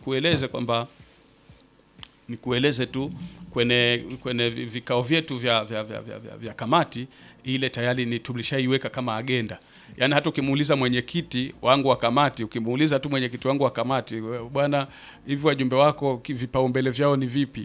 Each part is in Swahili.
nikueleze kwamba nikueleze tu kwenye kwenye vi- vikao vyetu vya, vya, vya, vya, vya, vya kamati ile tayari ni tulishaiweka kama agenda. Yaani hata ukimuuliza mwenyekiti wangu wa kamati, ukimuuliza tu mwenyekiti wangu wa kamati, "We- bwana, hivi wajumbe wako ki- vipaumbele vyao ni vipi?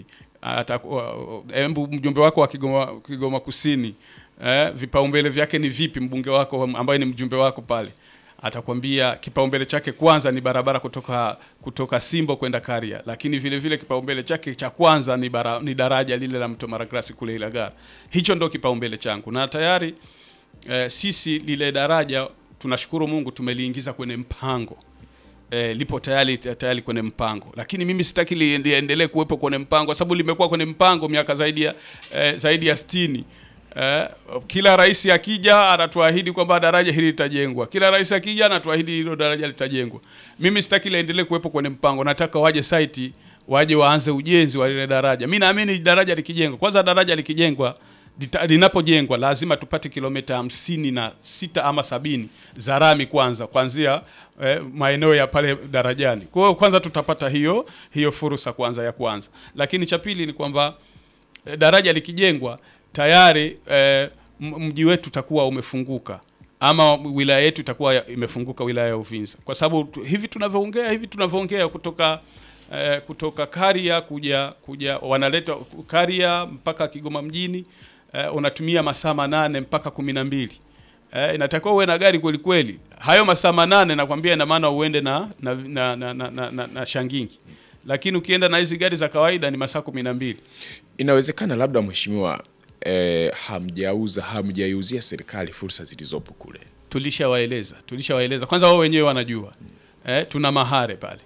Atakuwa embu mjumbe wako wa Kigoma, Kigoma Kusini eh, vipaumbele vyake ni vipi? Mbunge wako ambaye ni mjumbe wako pale atakwambia kipaumbele chake kwanza ni barabara kutoka kutoka Simbo kwenda Karia, lakini vile vile kipaumbele chake cha kwanza ni, bara, ni daraja lile la mto Maragrasi kule Ilagara. Hicho ndo kipaumbele changu na tayari eh, sisi lile daraja tunashukuru Mungu tumeliingiza kwenye mpango eh, lipo tayari tayari kwenye mpango, lakini mimi sitaki li- liendelee kuwepo kwenye mpango kwa sababu limekuwa kwenye mpango miaka zaidi ya eh, zaidi ya 60. Eh, kila rais akija anatuahidi kwamba daraja hili litajengwa. Kila rais akija anatuahidi hilo daraja litajengwa. Mimi sitaki liendelee kuwepo kwenye mpango, nataka waje site waje waanze ujenzi wa lile daraja. Mimi naamini daraja likijengwa, kwanza daraja likijengwa lita- linapojengwa lazima tupate kilomita hamsini na sita ama sabini za rami kwanza kuanzia eh, maeneo ya pale darajani. Kwa hiyo kwanza tutapata hiyo hiyo fursa kwanza ya kwanza, lakini cha pili ni kwamba eh, daraja likijengwa tayari eh, m- mji wetu utakuwa umefunguka ama wilaya yetu itakuwa ya- imefunguka wilaya ya Uvinza, kwa sababu tu- hivi tunavyoongea hivi tunavyoongea kutoka eh, kutoka Karia kuja kuja wanaleta Karia mpaka Kigoma mjini eh, unatumia masaa manane mpaka kumi na mbili. Eh, inatakiwa uwe na gari kweli kweli. Hayo masaa manane nakwambia, ina maana uende na na, na, na, na, na, na, na shangingi, lakini ukienda na hizi gari za kawaida ni masaa kumi na mbili. Inawezekana labda mheshimiwa, eh, hamjauza hamjaiuzia serikali fursa zilizopo kule. tulishawaeleza tulishawaeleza kwanza wao wenyewe wanajua eh, tuna mahare pale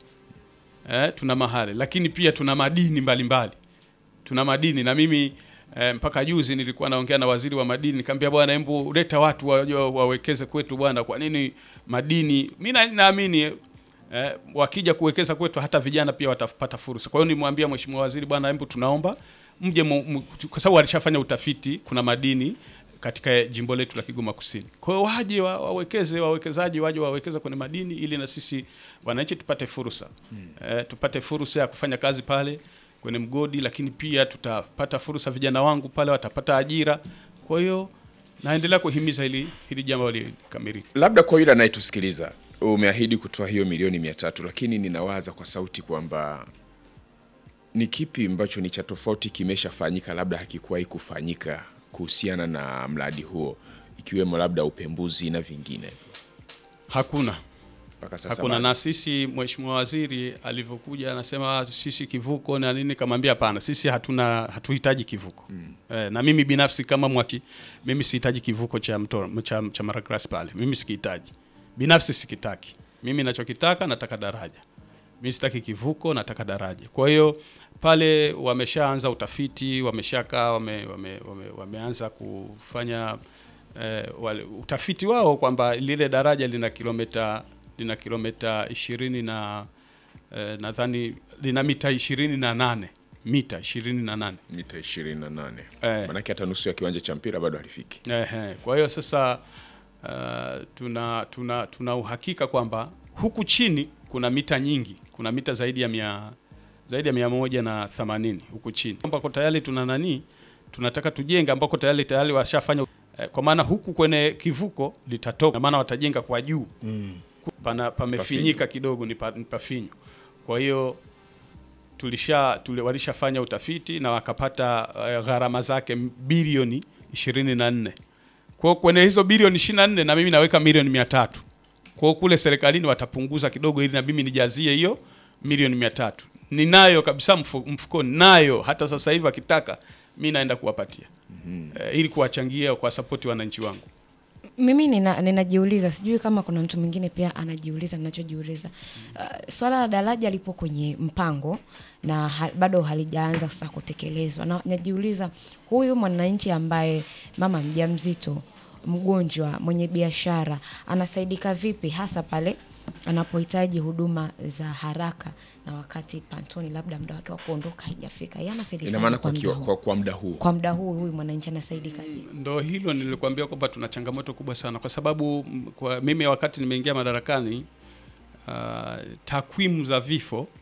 eh, tuna mahare lakini pia tuna madini mbalimbali tuna madini na mimi eh, mpaka juzi nilikuwa naongea na waziri wa madini nikamwambia bwana hebu leta watu waje wawekeze kwetu bwana kwa nini madini mimi na- naamini eh, wakija kuwekeza kwetu hata vijana pia watapata fursa kwa hiyo nimwambia mheshimiwa waziri bwana hebu tunaomba mje mu, mu, kwa sababu alishafanya utafiti kuna madini katika jimbo letu la Kigoma Kusini. Kwa hiyo waje wa- wawekeze, wawekezaji waje wawekeze kwenye madini ili na sisi wananchi tupate fursa eh, tupate fursa ya kufanya kazi pale kwenye mgodi, lakini pia tutapata fursa, vijana wangu pale watapata ajira. Kwa hiyo naendelea kuhimiza hili hili jambo likamilike. Labda kwa yule anayetusikiliza, umeahidi kutoa hiyo milioni mia tatu, lakini ninawaza kwa sauti kwamba ni kipi ambacho ni cha tofauti kimeshafanyika, labda hakikuwahi kufanyika kuhusiana na mradi huo, ikiwemo labda upembuzi na vingine Hakuna mpaka sasa hakuna. bado. Na sisi mheshimiwa waziri alivyokuja anasema sisi kivuko na nini, kamwambia hapana, sisi hatuna hatuhitaji kivuko eh, na mimi binafsi kama mwaki, mimi sihitaji kivuko cha mto cha, cha Maragrasi pale, mimi sikihitaji binafsi, sikitaki mimi. Nachokitaka nataka daraja, mimi sitaki kivuko, nataka daraja. Kwa hiyo pale wameshaanza utafiti, wameshakaa wame, wame, wame, wameanza kufanya eh, wale, utafiti wao kwamba lile daraja lina kilomita lina kilomita ishirini na eh, nadhani lina mita ishirini na nane mita ishirini na nane mita 28 Eh. manake hata nusu ya kiwanja cha mpira bado halifiki. Ehe, kwa hiyo sasa uh, tuna, tuna, tuna uhakika kwamba huku chini kuna mita nyingi, kuna mita zaidi ya mia, zaidi ya mia moja na themanini huku chini ambako tayari tuna nani, tunataka tujenge ambako tayari tayari washafanya eh, kwa maana huku kwenye kivuko litatoka, maana watajenga kwa juu pana pamefinyika kidogo, ni pa- ni pafinyu. Kwa hiyo tulisha tuli, walishafanya utafiti na wakapata uh, gharama zake bilioni 24. Kwa hiyo kwenye hizo bilioni 24 na mimi naweka milioni 300. Kwa hiyo kule serikalini watapunguza kidogo ili na mimi nijazie hiyo milioni 300. Ninayo kabisa mfu, mfukoni nayo hata sasa hivi akitaka mimi naenda kuwapatia. Eh, ili kuwachangia kwa sapoti wananchi wangu. mimi nina- ninajiuliza sijui kama kuna mtu mwingine pia anajiuliza ninachojiuliza uh, swala la daraja lipo kwenye mpango na ha, bado halijaanza sasa kutekelezwa na najiuliza huyu mwananchi ambaye mama mjamzito mgonjwa mwenye biashara anasaidika vipi hasa pale anapohitaji huduma za haraka na wakati pantoni labda muda wake wa kuondoka haijafika yeye anasaidika Ina maana kwa, muda kiwa- huu? kwa, kwa muda huu kwa muda huu huyu mwananchi anasaidika vipi Ndo hilo nilikwambia kwamba tuna changamoto kubwa sana, kwa sababu m, kwa mimi wakati nimeingia madarakani uh, takwimu za vifo